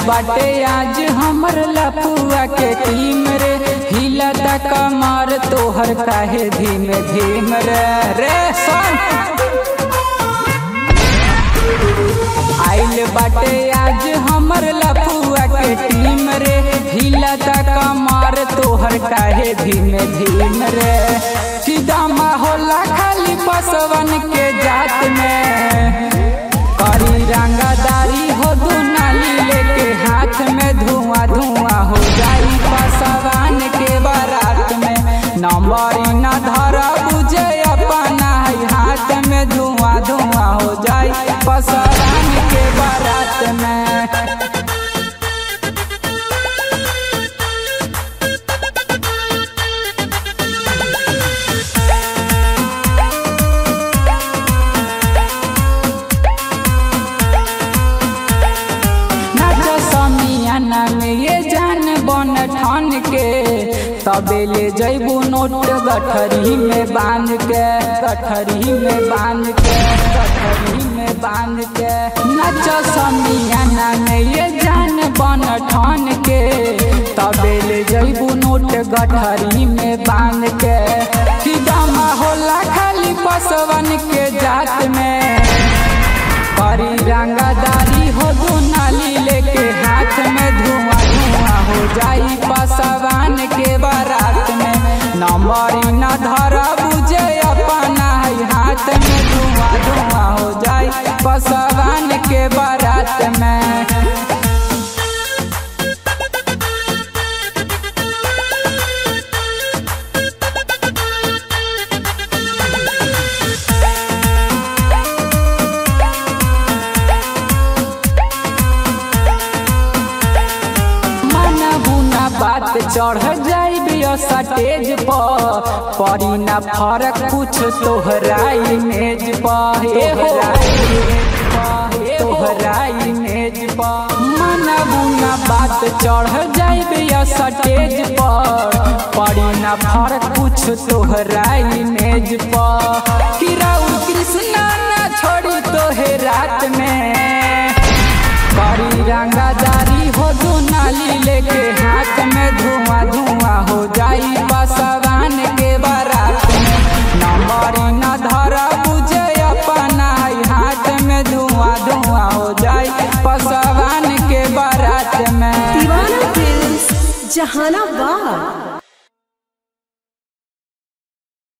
बाटे आज हमर लपुआ के टीम रे हिलता कमर तोहर काहे धीमे धीम रे रे सुन आइल बाटे आज हमर लपुआ के टीम रे हिलता कमर तोहर काहे धीमे धीम रे सीधा होला खाली बसवन के जात में करी रंगदारी हो दुनाली लेके हाथ में धुआं धुआं हो जाई पसवान के बारात में नंबर न धर बुझे अपना है हाथ में धुआं धुआं हो जाई पसवान के बारात में नाच समियाना में ये जान बन ठान के तबे ले जैबू नोट गठरी में बांध के गठरी में बांध के गठरी में बांध के नाच समियाना में ये जान बन ठान के तबे ले जैबू नोट गठरी में बांध के सीधा होला खाली पसवन के जात में परी रंगदारी हो दुनाली लेके हाथ में धुआं धुआं हो जाई पसवान के बारात में नंबर न धर बुझे अपना है हाथ में धुआं धुआं हो जाई पसवान के बारात में मन बुना बात चढ़ जाई स्टेज पर पड़ी ना फर्क कुछ तोहराई मेज पर तोहराई मेज पर मन बुना बात चढ़ जाई स्टेज पर पड़ी ना फर्क कुछ तोहराई मेज पर किराउ कृष्णा ना छोड़ी तोहे रात में बड़ी रंगादारी हो दुनाली लेके हाथ में धुआं धुआं हो जाई बसवान के बारात में नंबर न धर बुझे अपना है हाथ में धुआं धुआं हो जाई बसवान के बारात में दीवाना फिल्म्स जहानाबाद